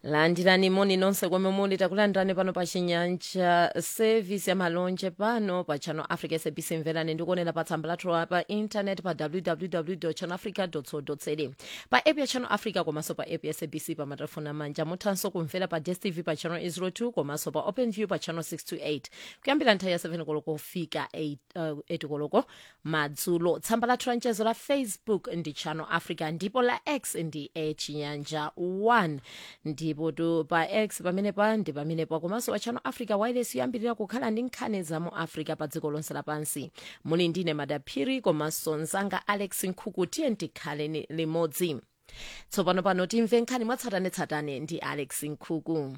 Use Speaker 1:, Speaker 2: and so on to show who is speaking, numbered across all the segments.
Speaker 1: landirani moni nonse komwe muli takulandirani pano pa chinyanja service ya malonje pano pa channel africa sabc mverani ndikuonera pa tsamba lathu pa internet pa www channel africa co za pa app ya channel africa komanso pa app ya sabc pa matelefoni amanja muthanso kumvera pa dstv pa channel 02 komanso pa open view pa channel 628 kuyambira nthawi ya 7 koloko kufika 8 uh, 8 koloko madzulo tsamba lathu la mchezo la facebook ndi channel africa ndipo la x ndi e chinyanja 1 ndipo tu pa x pamenepa ndi pamenepa komanso pa channel africa wireless yoyambirira kukhala ndi nkhani za mu africa pa dziko lonse lapansi muli ndine madaphiri komanso mzanga alex nkhuku tiye tikhale limodzi tsopano pano timve nkhani mwatsatanetsatane ndi alex nkhuku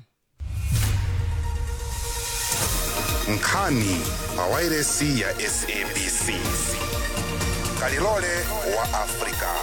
Speaker 2: nkhani pa wairesi ya sabc kalilole wa afrika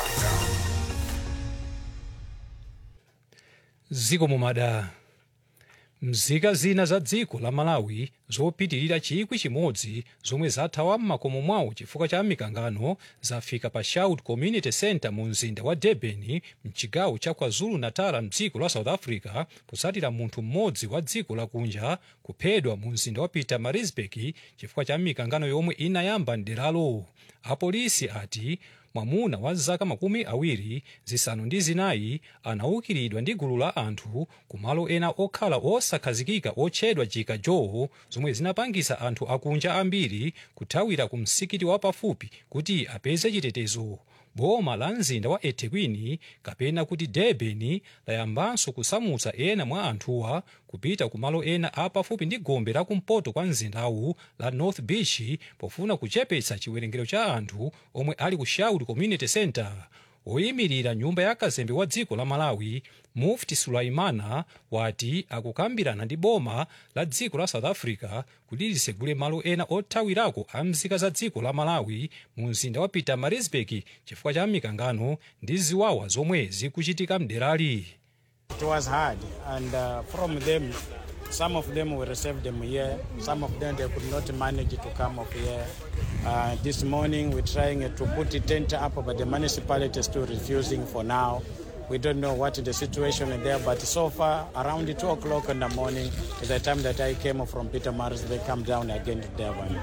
Speaker 3: ziko mumada mzika zina za dziko la malawi zopitirira chikwi chimodzi zomwe zathawa m'makomo mwawo chifukwa cha mikangano zafika pa shout community center mu mzinda wa durban mchigawo cha kwazulu-natal mdziko la south africa kutsatira munthu mmodzi wa dziko lakunja kuphedwa mu mzinda wa pietermaritzburg chifukwa cha mikangano yomwe inayamba mderalo apolisi ati mwamuna wa zaka makumi awiri zisanu ndi zinayi anaukiridwa ndi gulu la anthu kumalo ena okhala osakhazikika otchedwa chika jowo zomwe zinapangisa anthu akunja ambiri kuthawira ku msikiti wa pafupi kuti apeze chitetezo boma la mzinda wa ethekwini kapena kuti durban layambanso kusamutsa ena mwa anthuwa kupita kumalo ena apafupi ndi gombe lakumpoto kwa mzindawu la north beach pofuna kuchepetsa chiwerengero cha anthu omwe ali ku shout community center woyimirira nyumba ya kazembe wa dziko la malawi mufti sulaimana wati akukambirana ndi boma la dziko la south africa kuti lisegule malo ena othawirako a mzika za dziko la malawi mu mzinda wa pietermaritzburg chifukwa cha mikangano ndi ziwawa zomwe zikuchitika mderali
Speaker 4: It was hard, and uh, from them, some of them we received them here. Some of them they could not manage to come up here. Uh, this morning we're trying uh, to put a tent up, but the municipality is still refusing for now. We don't know what the situation is there, but so far around two o'clock in the morning is the time that I came from Peter Mars. They come down again to Durban.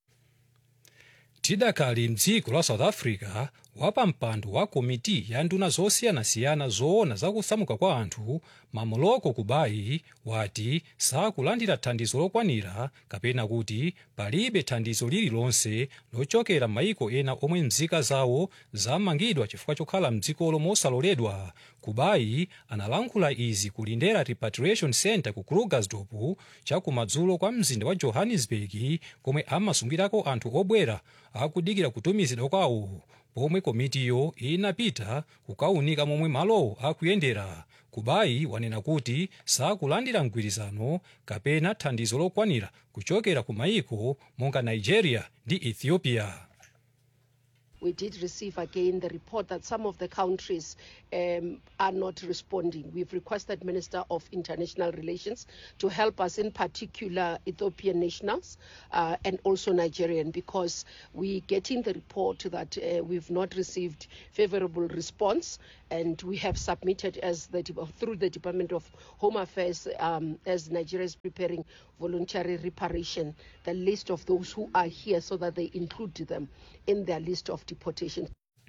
Speaker 3: tidakali mdziko la south africa wapampando wa komiti ya nduna zosiyanasiyana zoona zakusamuka kwa anthu mamoloko kubayi wati sakulandira thandizo lokwanira kapena kuti palibe thandizo lililonse lochokera m'mayiko ena omwe mzika zawo zamangidwa chifukwa chokhala mdzikolo mosaloledwa kubayi analankhula izi ku lindera repatriation center ku krugersdorp chakumadzulo kwa mzinda wa johannesburg komwe amasungirako anthu obwera akudikira kutumizidwa kwawo pomwe komitiyo inapita kukaunika momwe malowo akuyendera kubayi wanena kuti sakulandira mgwirizano kapena thandizo lokwanira kuchokera ku mayiko monga nigeria ndi ethiopia
Speaker 5: we did receive again the report that some of the countries um, are not responding. We've requested Minister of International Relations to help us, in particular Ethiopian nationals uh, and also Nigerian, because we get in the report that uh, we've not received favorable response, and we have submitted as the through the Department of Home Affairs um, as Nigeria is preparing voluntary reparation, the list of those who are here, so that they include them in their list of deportation.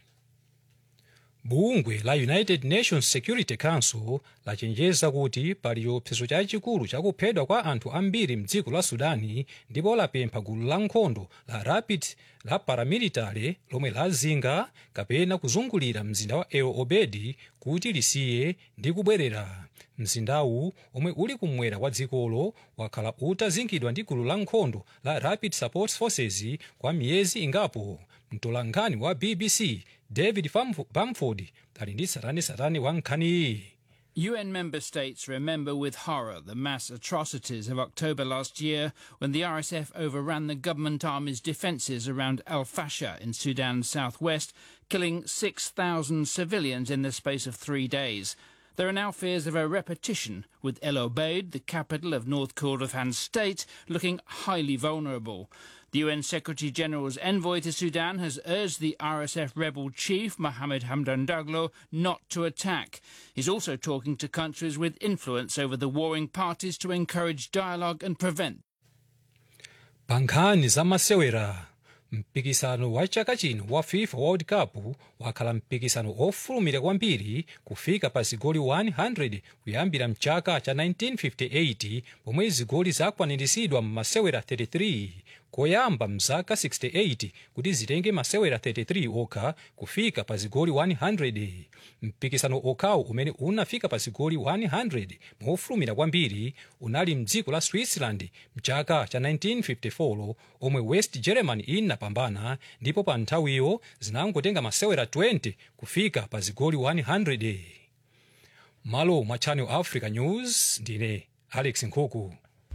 Speaker 3: bungwe la united nations security council lachenjeza kuti pali chiopsezo chachikulu chakuphedwa kwa anthu ambiri mdziko la sudani ndipo lapempha gulu la nkhondo la rapid la paramilitary lomwe lazinga kapena kuzungulira mzinda wa el obedi kuti lisiye ndi kubwerera mzindawu omwe uli kumwera kwa dzikolo wakhala utazingidwa ndi gulu la nkhondo la rapid support forces kwa miyezi ingapo mtolankhani wa bbc david bamford ali ndi satanetsatane wa nkhaniyi
Speaker 6: UN member states remember with horror the mass atrocities of October last year when the RSF overran the government army's defences around Al Fasher in Sudan's southwest, killing 6,000 civilians in the space of three days. There are now fears of a repetition, with El Obeid, the capital of North Kordofan state, looking highly vulnerable. The UN Secretary General's envoy to Sudan has urged the RSF rebel chief, Mohammed Hamdan Daglo, not to attack. He's also talking to countries with influence over the warring parties to encourage dialogue and prevent
Speaker 3: pa nkhani za masewera mpikisano wa chaka chino wa fifa world cup wakhala mpikisano ofulumira kwambiri kufika pa zigoli 100 kuyambira mchaka cha 1958 pomwe zigoli zakwaniritsidwa m'masewera 33 koyamba mzaka 68 kuti zitenge masewera 33 okha kufika pa zigoli 100 mpikisano okhawo umene unafika pa zigoli 100 mofulumira kwambiri unali mdziko la switzerland mchaka cha 1954 omwe west germany inapambana ndipo pa nthawiyo zinangotenga masewera 20 kufika pa zigoli 100 malo mwa channel africa news ndine alex nkhuku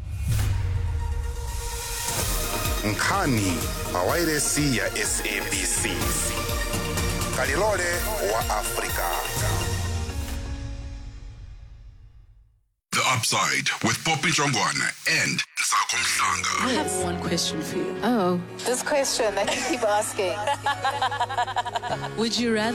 Speaker 2: nkhani pa wairesi ya sabc kalilole wa afrika
Speaker 7: The Upside with Poppy Jongwana and Sako Mhlanga.
Speaker 8: I have one question for you.
Speaker 9: Oh.
Speaker 10: This question that you keep asking.
Speaker 8: Would you rather